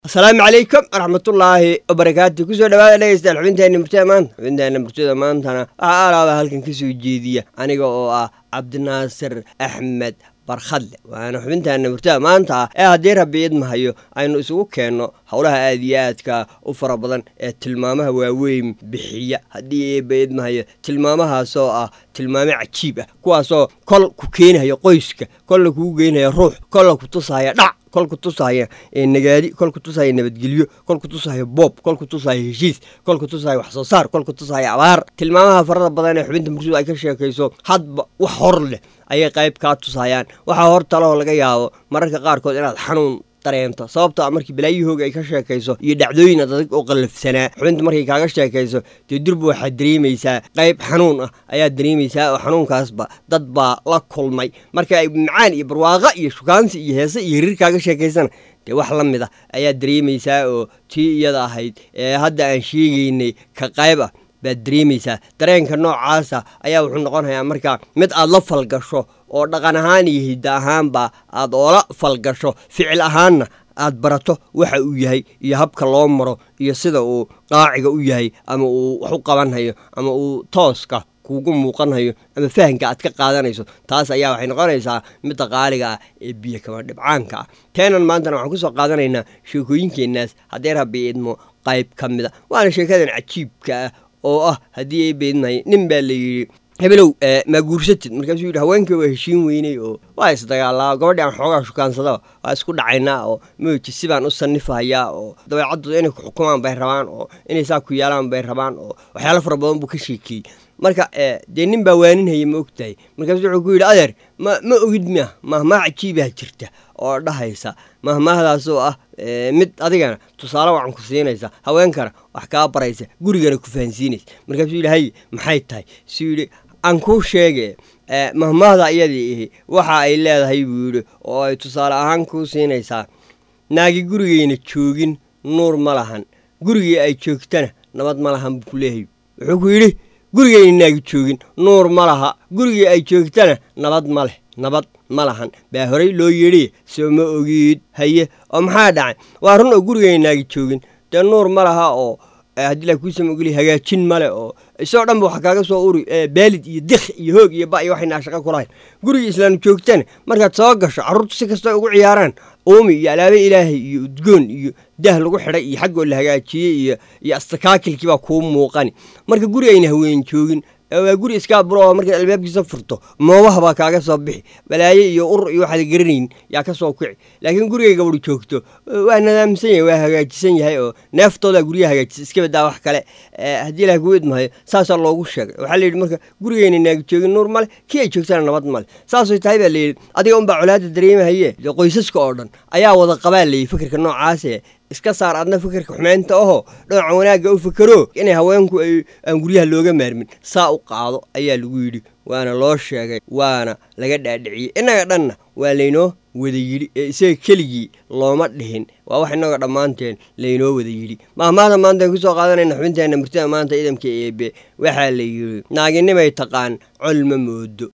asalaamu calaykum waraxmatullaahi wabarakaatu kusoo dhawaada dhegeystayaal xubinteena murtida maanta xubinteena murtida maantana waxaa alaaba halkan kasoo jeediya aniga oo ah cabdinaasir axmed barkhadle waana xubinteena murtida maanta ah ee haddii rabbi idmahayo aynu isugu keenno howlaha aad iyo aadka u fara badan ee tilmaamaha waaweyn bixiya haddii eeba idmahayo tilmaamahaasoo ah tilmaamo cajiib ah kuwaasoo kol ku keenayo qoyska kolla kugu geynaya ruux kolla ku tusaya dhac kol ku tusaya nagaadi kol ku tusaya nabadgelyo kol ku tusaya boob kol ku tusaya heshiis kol ku tusaya wax soo saar kol ku tusaya abaar tilmaamaha farada badan ee xubinta mursudu ay ka sheekayso hadba wax hor leh ayay qayb kaa tusayaan waxaa hor talahoo laga yaabo mararka qaarkood inaad xanuun dareento sababto a markii balaayahooga ay ka sheekayso iyo dhacdooyin adag oo qallafsanaa xubinta markay kaaga sheekayso dee durba waxaad dareemaysaa qayb xanuun ah ayaad dareemaysaa oo xanuunkaasba dad baa la kulmay marka ay macaan iyo barwaaqa iyo shukaansi iyo heese iyo hirir kaaga sheekaysana dee wax la mid ah ayaad dareemaysaa oo tii iyada ahayd ee hadda aan sheegaynay ka qayb ah baad dareemaysaa dareenka noocaasa ayaa wuxuu noqonayaa markaa mid aad la falgasho oo dhaqan ahaan iyo hidda ahaanba aad oola falgasho ficil ahaanna aad barato waxa uu yahay iyo habka loo maro iyo sida uu qaaciga u yahay ama uu wax u qabanhayo ama uu tooska kuugu muuqanhayo ama fahanka aad ka qaadanayso taas ayaa waxay noqonaysaa midda qaaliga ah ee biyo kama dhibcaanka ah teenan maantana waxaan kusoo qaadanaynaa sheekooyinkeenaas haddee rabbi idmo qayb ka mid a waana sheekadan cajiibka ah oo ah haddii ay beedmahay nin baa la yidhi hebelow maa guursatid markaasuu yidhi haweenkii waa heshiin weynay oo waa isdagaalaa gabadhi aan xoogaa shukaansadaba waa isku dhacaynaa oo mooji sibaan u sannifahayaa oo dabeecaddooda inay ku xukumaan bay rabaan oo inay saa ku yaalaan bay rabaan oo waxyaalo fara badan buu ka sheekeeyey marka dee nin baa waaninhaya ma ogtahay markaasu wuxuu ku yidhi adeer ma ma ogid miya mahmaah cajiibaa jirta oo dhahaysa mahmaahdaasoo ah mid adigana tusaale wacan ku siinaysa haweenkana wax kaa baraysa gurigana ku fahansiinaysa markaasuu yidhi haye maxay tahay suu yidhi aan kuu sheege mahmaahda iyadii ihi waxa ay leedahay buu yidhi oo ay tusaale ahaan kuu siinaysaa naagi gurigayna joogin nuur ma lahan gurigii ay joogtana nabad ma lahan buu ku leeyahay wuxuu ku yidhi gurigayna naagi joogin nuur ma laha gurigii ay joogtana nabad ma leh nabad ma lahan baa horey loo yidhi soo ma ogiid haye oo maxaa dhacay waa run oo gurigayna naagi joogin dee nuur ma laha oo haddii la kuusama ogeliya hagaajin male oo isagoo dhan ba waxa kaaga soo uri baalid iyo dikh iyo hoog iyo ba iyo waxayna shaqo kulahayn gurigii islaam joogtana markaad soo gasho carruurtu si kastoo ugu ciyaaraan uumi iyo alaabe ilaahay iyo udgoon iyo dah lagu xidhay iyo xaggoo la hagaajiyey iyo iyo astakaakilkii baa kuu muuqani marka guri ayna haween joogin waa guri iskaa buro oo markaad albaabkiisa furto moobaha baa kaaga soo bixi balaaye iyo ur iyo waxaad garanayn yaa ka soo kici laakiin gurigay gabadhu joogto waa nadaamsan yahay waa hagaajisan yahay oo neeftoodaa guryaha hagaajisa iska badaa wax kale haddii ilaah kuu idmahayo saasaa loogu sheegay waxaa layidhi marka gurigayna naagi joogin nuur male kii ay joogtana nabad male saasay tahay baa layidhi adiga unbaa colaada dareemahaye qoysaska oo dhan ayaa wada qabaa layidhi fikirka noocaase iska saar adna fikirka xumeynta ahoo dhinaca wanaagga u fikero inay haweenku ay aan guryaha looga maarmin saa u qaado ayaa lagu yidhi waana loo sheegay waana laga dhaadhiciyey innaga dhanna waa laynoo wada yidhi ee isaga keligii looma dhihin waa wax innaga dhammaanteen laynoo wada yidhi mahmaada maanta ay kusoo qaadanayna xubinteenna murtida maanta idamka eebe waxaa la yidhi naaginimay taqaan col ma moodo